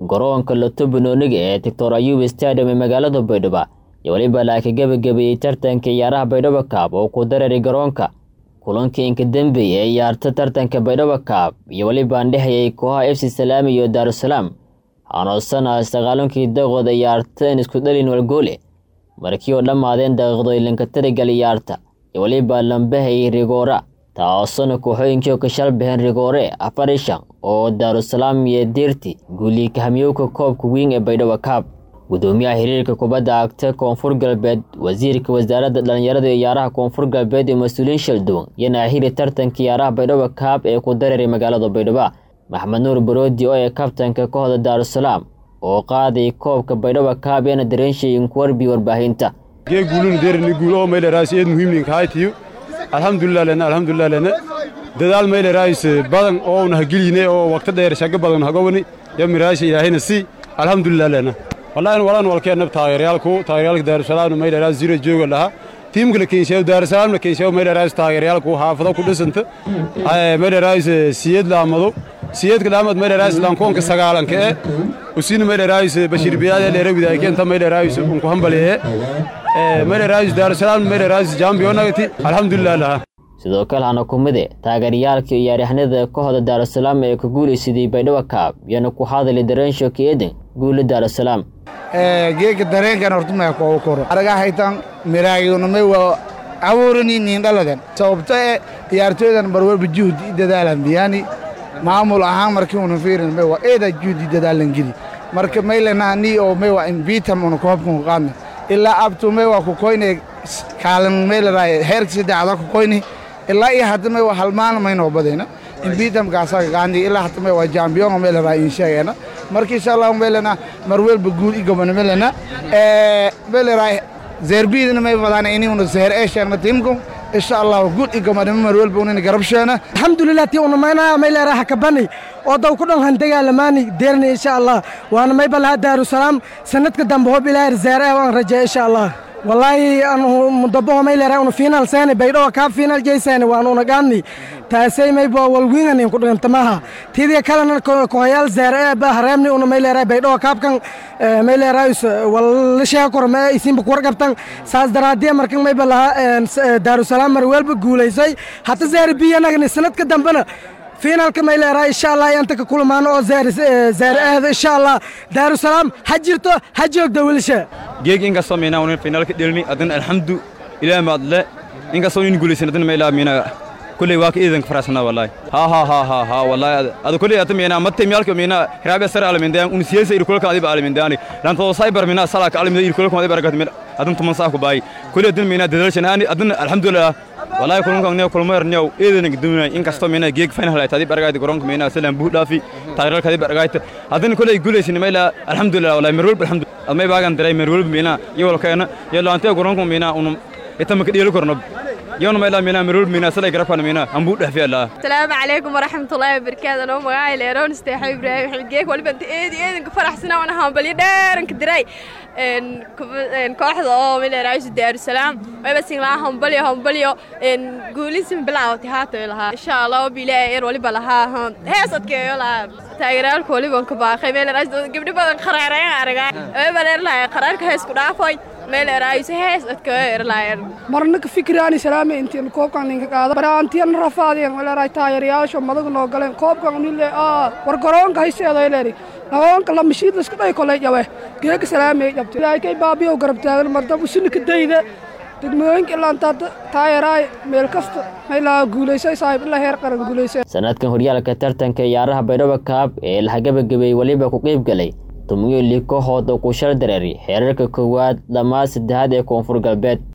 garoonka loto banooniga ee doctor ayuub stadium ee magaalada baydhabo iyo weliba laaka gebagabeeyey tartanka ciyaaraha baydhabo kaab oo ku dareeray garoonka kulankii inka dembeeye ee ciyaarta tartanka baydhabo kaab iyo weliba andhexayay kooxaha f c salaami iyo daarusalaam hanoosana sagaalunkii daqooda ciyaarteen isku dhalin walgoole markii oo dhammaadeen daqiiqdooyinka tirigal ciyaarta iyo weliba lambahey rigoora taasona kooxooyinkii oo ka shalbaheen rigoore afarishan oo daarusalaam iyo diirti guulii kahamyowka koobka wiing ee baydhabo kaab gudoomiyaha xiriirka kubadda cagta koonfur galbeed wasiirka wasaaradda dhallinyarada iyo ciyaaraha koonfur galbeed iyo mas-uuliyiin shalduwan iyo naaxiri tartanka ciyaaraha baydhabo kaab ee ku dareeray magaalada baydhabo maxmed nuur baroodi oo ee kabtanka kooxda daarusalaam oo qaaday koobka baydhabo kaab eena dareenshayin kuwarbi warbaahinta gee guulun deerni guul oo meyle raas eed muhiimnin kaaytiyo alxamdulilah lena alxamdulilah lena dadaal meyle raas badan oo una hageline oo waqti dheer shago badan hagowani yo miraasha ilaahayna si alxamdulilah lena wallahi walaan walkeenab taageeryaalku taageeryaalka daarusalaamna meyle raas zira jooga lahaa tiimka la keenshayo daarusalaamna keenshayo meyle raas taageeryaalku xaafado ku dhisanta meyle raas siyad laamado siyadka dhaamad meyle raas lankoonka sagaalanka ee usina meyle raas bashir biyaade dheere widaaykeenta meyle raas unku hambaliye meyle raas daarusalaam meyle raas jambiyonagati alxamdulilah lahaa sidoo kale hana kumide taageeryaalka iyo ciyaaryahanada kooxda daarusalaam ee ka guulaysaday baydhabo kaab iyana ku hadali dareensho keeden guula daarusalaam geega dareenkan hortumaya koogu koro araga haytan miraayonamay waa abuuraniinin dhalagan sababto ee ciyaartooydan barwalba juhdi dadaalan biyani maamul ahaan markii una fiirin may waa eeda juhdi dadaalan geli marka maylana ni oo may waa invitam una koobkan qaadna ilaa abtu may waa ku koyne kaalan maylaraa heerka saddexda ku koyni ilaa iyo hadda may waa halmaan maynoo badayna invitamkaasaga qaadni ilaa hadda may waa jambiyonga maylaraa in sheegayna marka insha allah maylana marwelba guul igobana maylana maylaraa zeerbiidna may wadaan inuna seher ee sheegna tiimku insha allah guul igobanima marwelba unina garabsheena alxamdulilah tii unamayna mayleeraha kabani oo daw ku dhan handagaalamaani deerni insha allah waana mayba lahaa daarusalaam sanadka dambe hob ilaahi zeere waan rajeeya insha allah wallaahi anu mudabaho mayleera unu fiinal seeni baydhowa kaa fiinal jeyseeni waan una gaadni taasay mayba walwiinganin ku dhigantamaha tidiya kalena kohayaal zeere ee ba hareemni una mayleera baydhowa kaabkan mayleeraayus wallasheega korma isinba kuwar qabtan saas daraadiya markan mayba lahaa daarusalaam marweelba guulaysay hata zeere biyanagni sanadka dambena fiinaalka mayleeraa insha allah inta ka kulmaano oo zaare ahda insha allah daarusalaam ha jirto ha joogda wilisha geeg inkastoo miinaa unin fiinaalka dhelni adin alxamdu ilaah maadle inkastoo nin guulaysan adin maylaa miina kulley waa ka iidanka faraasana wallahi ha ha ha ha ha wallahi ada kulley ata miina matte miyalka miina hiraabe sar alamindayan un siyasa ir kulka adiba alamindani lan to cyber miina sala ka alaminda ir kulka adiba aragat min adin tuman saa ku baay kulley adin miina dadalshan ani adin alxamdulillah wallahi kulunka ne kulmayr new eedan gudumina inkastoo miina geeg final ay tadi baragayd garoonka miina salaan buu dhaafi taageerka tadi baragayd adin kulley guulaysan mayla alxamdulillah wallahi marwal alxamdulillah admay baagan diray marwal miina yowlkeena yelaante garoonka miina unum itama ka dhiyel korno يوم ما إلا منا مرور منا سلا يقربنا منا أمبود في الله السلام عليكم ورحمة الله وبركاته أنا مقاعي ليرون استيحي إبراهيم حلقيك ولا بنت إيدي إيدي فرح سنة وأنا هم بلي دار إنك دراي إن إن كواحد أو من رئيس دار السلام ما بس إن هم بلي هم بلي إن قولي سم بلا وتهاتو لها إن شاء الله وبلا إير ولا بلا ها هم هي صدق ولا تايرال كولي بنك باخي من رئيس قبل بدن قرارين أرجع ما بلا لا قرارك هيس كنا فاي marna ka fikiraani salaame intiin koobkan ninka qaada baraantiyan rafaadeen waleeray taageerayaasha madagu noo galeen koobkan unile aa war garoonka hayseedo leeri garoonka la mashiid iska dhay kolay jabe geega salaame jabtay ilaakay baabiyo garab taagan mardab usina ka dayda degmooyinka ilaa intaa taageeraay meel kasta maylaa guulaysay saaxiib ilaa heer qaran guulaysay sanadkan horyaalka tartanka ciyaaraha baydhabo kaab ee laha gabagabeeyey weliba ku qeyb galay tumiyo li kooxood oo ku shal dareeray xeerarka koowaad dhammaad saddexaad ee koonfur galbeed